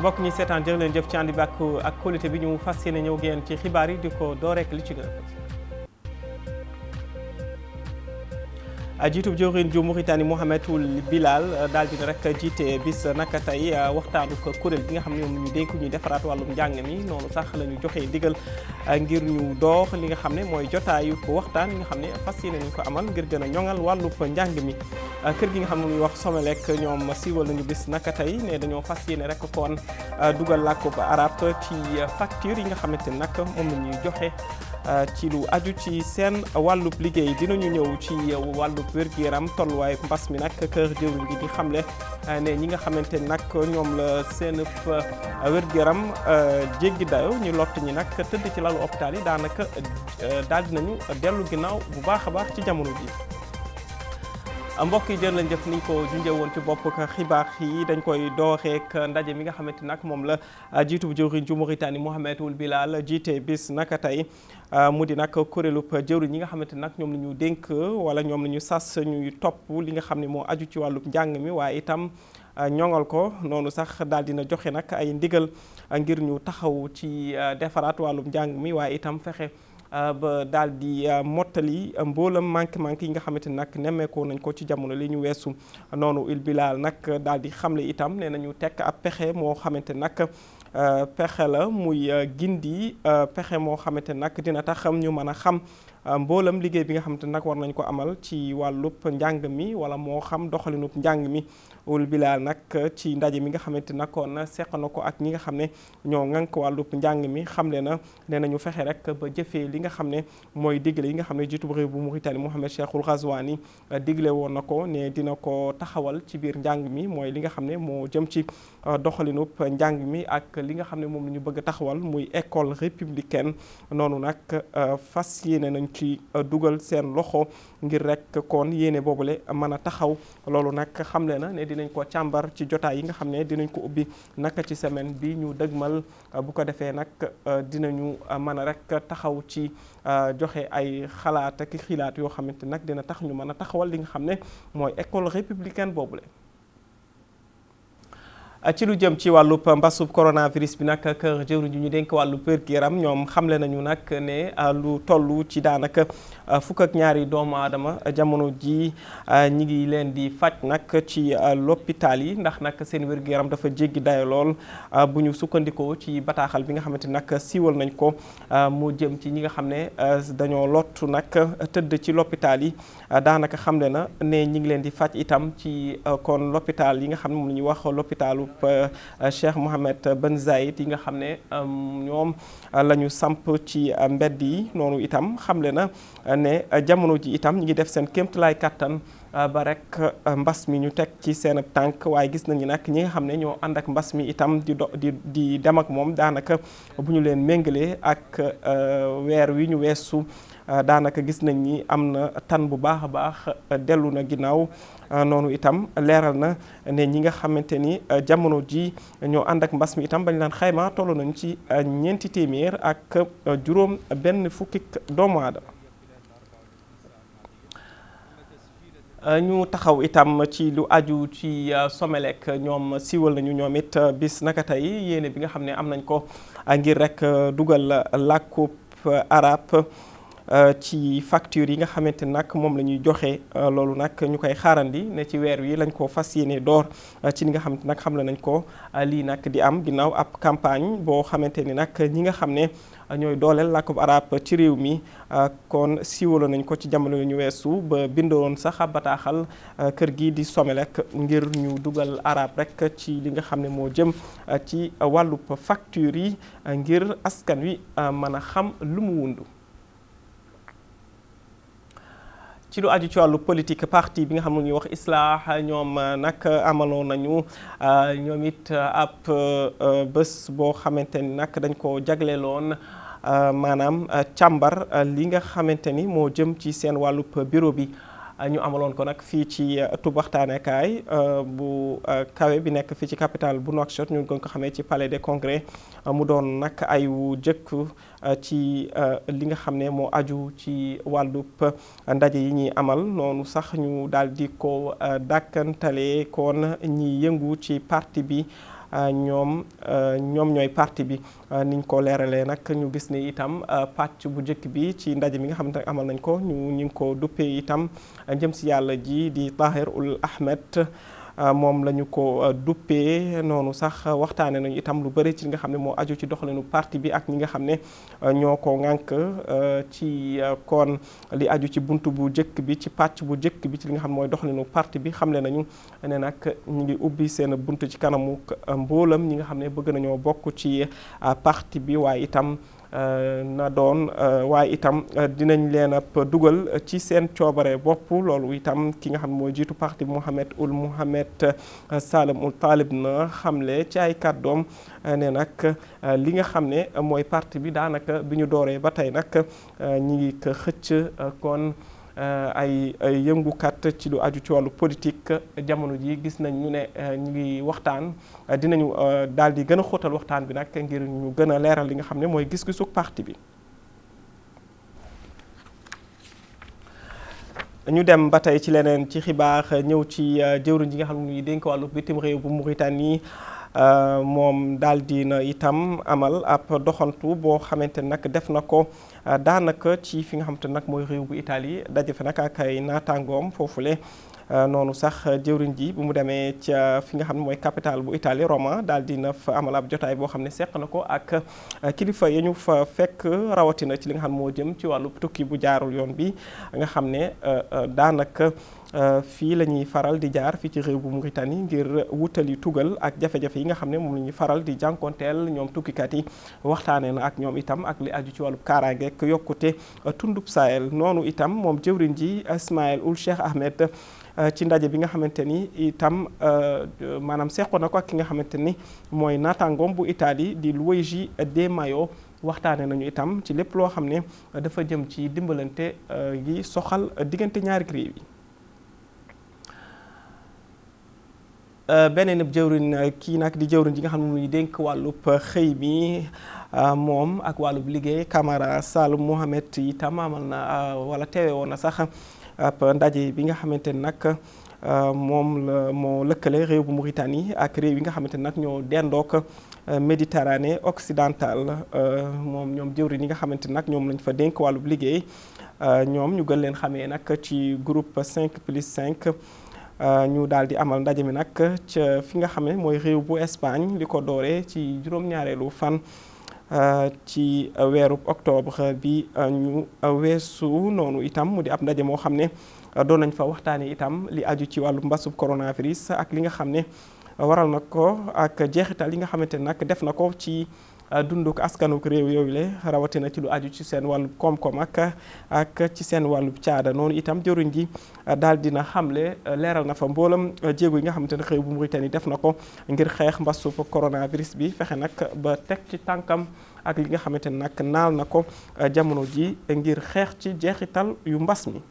mbokk ñi seetaan jërë leen jëf ci ànd bi ak ak qualité bi ñu fas yéene ñëw génn ci xibaar yi di ko doo rek li ci gën a jiitub jëwriñ ju Mauritanie Mohamed Ould Bilal daal dina rek jiite bis naka tey waxtaanu ko kuréel gi nga xam ne ñoom ñu dénk ñuy defaraat wàllum njàng mi noonu sax la ñu joxee digal ngir ñu doox li nga xam ne mooy jotaayu ko waxtaan yi nga xam ne fas yéene nañu ko amal ngir gën a ñoŋal wàllub njàng mi kër gi nga xam ne muy wax Somelec ñoom siiwal nañu bis naka tey ne dañoo fas yéene rek kon dugal làkkub arab ci facture yi nga xamante ne nag moom la ñuy joxe ci lu aju ci seen wàllub liggéey dinañu ñëw ci wàllub wér-gu-yaram tolluwaay mbas mi nag kër jëwriñ gi di xamle ne ñi nga xamante ni nag ñoom la seen wér-gu-yaram jéggi dayo ñu lott ñi nag tëdd ci lalu hôpital yi daanaka daal dinañu dellu ginnaaw bu baax a baax ci jamono ji mbokk yi jërë leen jëf niñ ko junjee woon ci bopp xibaar yi dañ koy dooxeek ndaje mi nga xamante nag moom la jiitu bu jëwriñ ju Mauritanie Mohamed Ould Bilal jiite bis naka tey mu di nag kuréelub jëwriñ ñi nga xamante nag ñoom la ñu dénk wala ñoom la ñu sas ñuy topp li nga xam ne moo aju ci wàllub njàng mi waaye itam ñoŋal ko noonu sax daal dina joxe nag ay ndigal ngir ñu taxaw ci defaraat wàllum njàng mi waaye itam fexe ba daal di mottali mboolam manqué manqué yi nga xamante ni nag nemmeekoo nañ ko ci jamono li ñu weesu noonu Ould Bilal nag daal di xamle itam nee nañu tekk ab pexe moo xamante nag pexe la muy gindi pexe moo xamante nag dina tax ñu mën a xam mboolam liggéey bi nga xamante nag war nañ ko amal ci wàllub njàng mi wala moo xam doxalinub njàng mi Ould Bilal nag ci ndaje mi nga xamante nag kon seq na ko ak ñi nga xam ne ñoo ŋànk wàllub njàng mi xamle na nee nañu fexe rek ba jëfee li nga xam ne mooy digle yi nga xam ne jiitu réew bu Mauritanie Mohamed Cheikhul Ghazouani digle woon na ko ne dina ko taxawal ci biir njàng mi mooy li nga xam ne moo jëm ci doxalinub njàng mi ak li nga xam ne moom la ñu bëgg a taxawal muy école républicaine noonu nag fas yéene nañ ci dugal seen loxo ngir rek kon yéene boobule mën a taxaw loolu nag xamle na ne dinañ ko càmbar ci jotaay yi nga xam ne dinañ ko ubbi naka ci semaine bi ñu dëgmal bu ko defee nag dinañu mën a rek taxaw ci joxe ay xalaat ak xilaat yoo xamante nag dina tax ñu mën a taxawal li nga xam ne mooy école républicaine boobule. ci lu jëm ci wàllub mbasub coronavirus bi nag kër jëwriñ ñu dénk wàllu wér-gu-yaram ñoom xamle nañu nag ne lu toll ci daanaka fukk ak ñaari doomu aadama jamono ji ñi ngi leen di faj nag ci l'hôpital yi ndax nag seen wér-gu-yaram dafa jéggi dayo lool bu ñu sukkandikoo ci bataaxal bi nga xamante nag siiwal nañ ko mu jëm ci ñi nga xam ne dañoo lottu nag tëdd ci l'hôpital yi daanaka xamle na ne ñi ngi leen di faj itam ci kon l'hôpital yi nga xam ne moom la ñuy wax l'hôpitalu Cheikh Mohammed Ben Zayed yi nga xam ne ñoom la ñu samp ci mbedd yi noonu itam xamle na ne jamono ji itam ñi ngi def seen kéemtalaay kàttan ba rek mbas mi ñu teg ci seen tànk waaye gis nañu nag ñi nga xam ne ñoo ànd ak mbas mi itam di do di di dem ak moom daanaka bu ñu leen méngalee ak weer wi ñu weesu daanaka gis nañ ni am na tan bu baax a baax dellu na ginnaaw noonu itam leeral na ne ñi nga xamante ni jamono ji ñoo ànd ak mbas mi itam bañ laan xayma toll nañu ci ñeenti téeméer ak juróom benn fukki doomu aadama ñu taxaw itam ci lu aju ci Somelec ñoom siiwal nañu ñoom it bis naka tey yéene bi nga xam ne am nañ ko ngir rek dugal làkkub arab ci facture yi nga xamante nag moom la ñuy joxe loolu nag ñu koy xaarandi ne ci weer wi lañ ko fas yéene door ci li nga xamante nag xam la nañ ko lii nag di am ginnaaw ab campagne boo xamante ni nag ñi nga xam ne ñooy dooleel làkkub arab ci réew mi kon siiwalo nañ ko ci jamono yu ñu weesu ba bindoon sax ab bataaxal kër gi di Somelec ngir ñu dugal arab rek ci li nga xam ne moo jëm ci wàllub facture yi ngir askan wi mën a xam lu mu wundu ci lu aju ci wàllu politique parti bi nga xam ne ñuy wax islah ñoom nag amaloon nañu ñoom it ab bés boo xamante ni nag dañ ko jagleeloon maanaam càmbar li nga xamante ni moo jëm ci seen wàllub bureau bi ñu amaloon ko nag fii ci tub waxtaanekaay bu kawe bi nekk fii ci capitale bu Nouakchott ñu gën ko xamee ci palais des congrès mu doon nag ay wu jëkk ci li nga xam ne moo aju ci wàllub ndaje yi ñuy amal noonu sax ñu daal di ko dàkkantale kon ñi yëngu ci parti bi ñoom ñoom ñooy parti bi niñ ko leeralee nag ñu gis ne itam pàcc bu njëkk bi ci ndaje mi nga xamante ne amal nañ ko ñu ñu ngi ko duppee itam jëm si yàlla ji di Tahir ul Ahmed moom la ñu ko duppee noonu sax waxtaane nañu itam lu bëri ci li nga xam ne moo aju ci doxalinu parti bi ak ñi nga xam ne ñoo ko ŋànk ci kon li aju ci bunt bu njëkk bi ci pàcc bu njëkk bi ci li nga xam ne mooy doxalinu parti bi xamle nañu ne nag ñu ngi ubbi seen bunt ci kanamu mboolam ñi nga xam ne bëgg nañoo bokk ci parti bi waaye itam na doon waaye itam dinañ leen ab dugal ci seen coobare bopp loolu itam ki nga xam ne mooy jiitu parti Mohamed Ould Mohamed Salem Ould Talib na xamle ci ay kàddoom ne nag li nga xam ne mooy parti bi daanaka bi ñu dooree ba tey nag ñi ngi ko xëcc kon ay ay yëngukat ci lu aju ci wàllu politique jamono ji gis nañ ñu ne ñu ngi waxtaan dinañu daal di gën a xóotal waxtaan bi nag ngir ñu gën a leeral li nga xam ne mooy gis-gisu parti bi. ñu dem ba tey ci leneen ci xibaar ñëw ci jëwriñ ji nga xam ne dénk wàllu bitim réew bu Mauritanie moom daal di na itam amal ab doxantu boo xamante nag def na ko daanaka ci fi nga xamante nag mooy réew bu Italie daje fa nag ak ay naataangoom foofule noonu sax jëwriñ ji bu mu demee ca fi nga xam ne mooy capitale bu Italie Roma daal di na fa amal ab jotaay boo xam ne seq na ko ak kilifa ya ñu fa fekk rawatina ci li nga xam moo jëm ci wàllu tukki bu jaarul yoon bi nga xam ne daanaka fii la ñuy faral di jaar fii ci réew bu Mauritanie ngir wutali tugal ak jafe-jafe yi nga xam ne moom la ñuy faral di jànkonteel ñoom tukkikat yi waxtaanee na ak ñoom itam ak li aju ci wàllu kaaraange ak yokkute tundub Sahel noonu itam moom jëwriñ ji Ismaïl Ould Cheikh Ahmed ci ndaje bi nga xamante ni itam maanaam seqoon na ko ak ki nga xamante ni mooy naataangoom bu Italie di Luigi De Maio waxtaane nañu itam ci lépp loo xam ne dafa jëm ci dimbalante yi soxal diggante ñaari réew yi beneen ab jëwriñ kii nag di jëwriñ ji nga xam ne muy dénk wàllub xëy mi moom ak wàllub liggéey Camara Saloum Mohamed itam amal na wala teewe woon na sax ab ndaje bi nga xamante ni nag moom la moo lëkkale réew bu Mauritanie ak réew yi nga xamante ni nag ñoo dendook Méditerranée occidentale moom ñoom jëwriñ yi nga xamante ni nag ñoom lañ fa dénk wàllub liggéey ñoom ñu gën leen xamee nag ci groupe 5 plus 5 ñu daal di amal ndaje mi nag ca fi nga xam ne mooy réew bu Espagne li ko dooree ci juróom-ñaareelu fan ci weeru octobre bi ñu weesu noonu itam mu di ab ndaje moo xam ne doon nañ fa waxtaanee itam li aju ci wàllu mbasub coronavirus ak li nga xam ne waral na ko ak jeexital yi nga xamante ne nag def na ko ci dunduk askanuk réew yooyu le rawatina ci lu aju ci seen wàllu koom-koom ak ak ci seen wàllu caada noonu itam jëruñ gi daal dina xamle leeral na fa mboolam jéego yi nga xamante ne réew bu Mauritanie def na ko ngir xeex mbasub coronavirus bi fexe nag ba teg ci tànkam ak li nga xamante ne nag naal na ko jamono ji ngir xeex ci jeexital yu mbas mi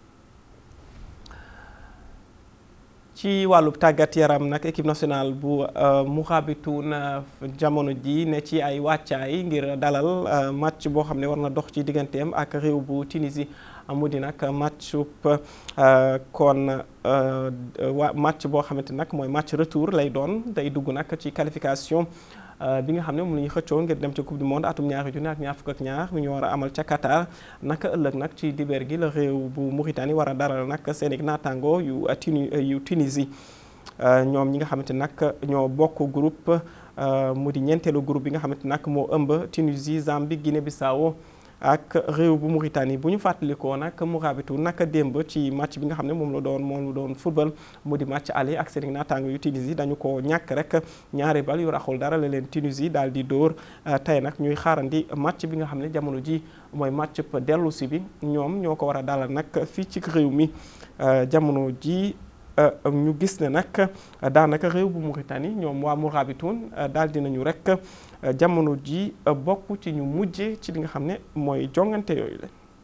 ci wàllub tàggat yaram nag équipe nationale bu Mourabitoun jamono ji ne ci ay wàccaay ngir dalal match boo xam ne war na dox ci digganteem ak réew bu Tunisie mu di nag matchub kon wa match boo xamante nag mooy match retour lay doon day dugg nag ci qualification bi nga xam ne moom la ñuy xëccoo ngir dem ca coupe du monde atum ñaari junni ak ñaar fukk ak ñaar mi ñu war a amal ca Qatar naka ëllëg nag ci dibeer gi la réew bu Mauritanie war a daral nag seen i naataango yu Tuni yu Tunisie ñoom ñi nga xamante nag ñoo bokk groupe mu di ñeenteelu groupe bi nga xamante nag moo ëmb Tunisie Zambie Guinée Bissau ak réew bu Mauritanie bu ñu fàttalikoo nag Mourabitoun naka démb ci match bi nga xam ne moom la doon moom la doon football mu di match aller ak seen naataango yu Tunisie dañu ko ñàkk rek ñaari bal yu raxul dara la leen Tunisie daal di dóor tey nag ñuy xaarandi match bi nga xam ne jamono ji mooy match dellu si bi ñoom ñoo ko war a dalal nag fii ci réew mi jamono ji ñu gis ne nag daanaka réew bu Mauritanie ñoom waa Mourabitoun daal dinañu rek jamono ji bokk ci ñu mujje ci li nga xam ne mooy jongante yooyu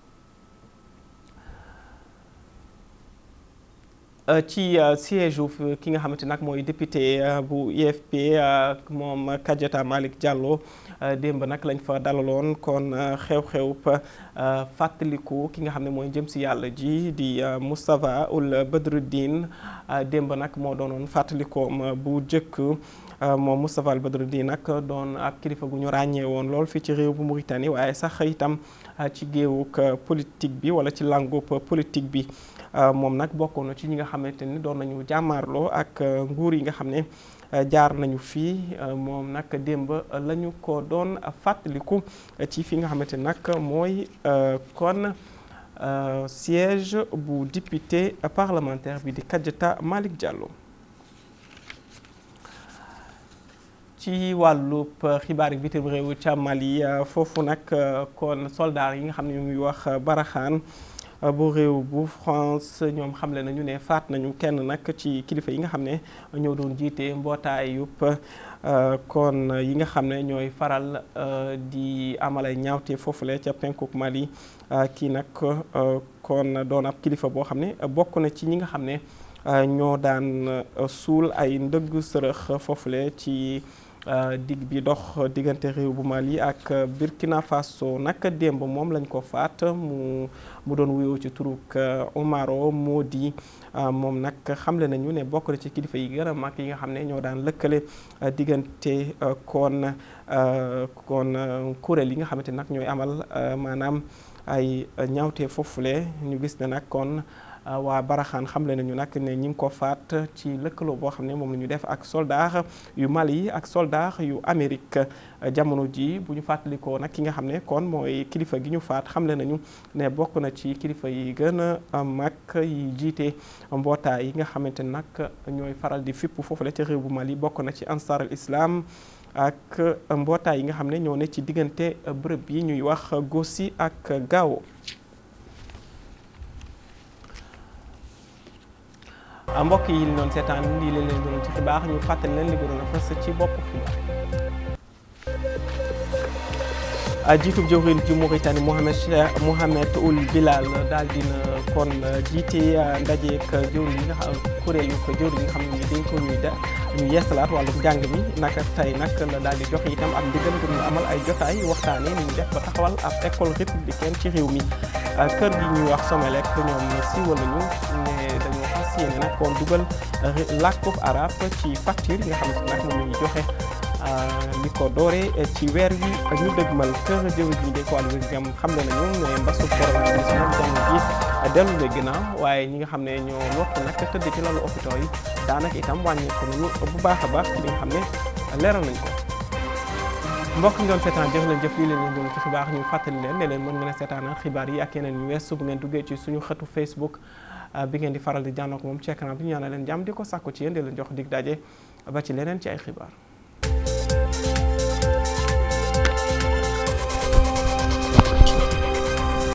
la ci siège ki nga xamante nag mooy député bu IFP moom Kadiata Malick Diallo démb nag lañ fa dalaloon kon xew-xew fàttaliku ki nga xam ne mooy jëm si yàlla ji di Moustapha Ould Badruddin démb nag moo doonoon fàttalikoom bu jëkk moom Moustapha Al Badruddin nag doon ab kilifa gu ñu ràññee woon lool fii ci réew bu Mauritanie waaye sax itam ci géewuk politique bi wala ci langu politique bi moom nag bokkoon na ci ñi nga xamante ni doon nañu jàmmaarloo ak nguur yi nga xam ne jaar nañu fii moom nag démb la ñu ko doon fàttaliku ci fi nga xamante ni nag mooy kon siège bu député parlementaire bi di Kadiata Malick Diallo. ci wàllub xibaar yi bitim réew ca Mali foofu nag kon soldaar yi nga xam ne ñu muy wax baraxaan bu réew bu France ñoom xamle nañu ne faat nañu kenn nag ci kilifa yi nga xam ne ñoo doon jiite mbootaayub kon yi nga xam ne ñooy faral di amalay ñaawte foofule ca penkuk Mali kii nag kon doon ab kilifa boo xam ne bokk na ci ñi nga xam ne ñoo daan suul ay ndëgg sërëx foofule ci dig bi dox diggante réew bu Mali ak Burkina Faso nag démb moom lañ ko faat mu mu doon wuyoo ci turuk Omaro Modi moom nag xamle nañu ne bokk na ci kilifa yi gën a mag yi nga xam ne ñoo daan lëkkale diggante kon kon kuréel yi nga xamante nag ñooy amal maanaam ay ñaawte foofule ñu gis ne nag kon waa Baraxaan xamle nañu nag ne ñi ngi ko faat ci lëkkaloo boo xam ne moom la ñu def ak soldat yu Mali ak soldat yu Amérique jamono ji bu ñu fàttalikoo nag ki nga xam ne kon mooy kilifa gi ñu faat xamle nañu ne bokk na ci kilifa yi gën a mag yi jiite mbootaay yi nga xamante nag ñooy faral di fipp foofu la ca réew bu Mali bokk na ci Ansar al Islam ak mbootaay yi nga xam ne ñoo ne ci diggante bërëb yi ñuy wax Gossi ak Gao mbokk yi li doon seetaan lii leen leen doon ci xibaar ñu fàttali leen li gënoon a fës ci bopp xibaar jiitub jëwriñ ji Mauritanie Mohamed Mohamed Ould Bilal daal dina kon jiite ndajeek jëwriñ yi nga xam kuréel yu ko jëwriñ yi nga xam ne ñu dañ ko ñuy da ñu yeesalaat wàllum njàng mi naka tey nag la daal di joxe itam ak ndigal ngir ñu amal ay jotaay waxtaane ni ñu def ba taxawal ab école républicaine ci réew mi kër gi ñuy wax Somelec ñoom siiwal nañu ne dañoo fas yéene nag kon dugal làkkub arab ci facture yi nga xam ne nag moom ñu joxe li ko doore ci weer wi ñu dëgmal kër jëwriñ ñi déko wàllu wér-gu-yaram xam ne nañu ne mbasu coronavirus moom jamono ji dellu na ginnaaw waaye ñi nga xam ne ñoo lott nag tëdd ci lalu hôpital yi daanaka itam wàññeeku nañu bu baax a baax ci li nga xam ne leeral nañ ko mbokk ñu doon seetaan jëf leen jëf lii leen leen doon ci xibaar ñu fàttali leen ne leen mën ngeen a seetaan xibaar yi ak yeneen ñu weesu bu ngeen duggee ci suñu xëtu Facebook bi ngeen di faral di jànnook moom ci écran bi ñu ñaanal leen jàmm di ko sàkku ci yéen di leen jox dig daje ba ci leneen ci ay xibaar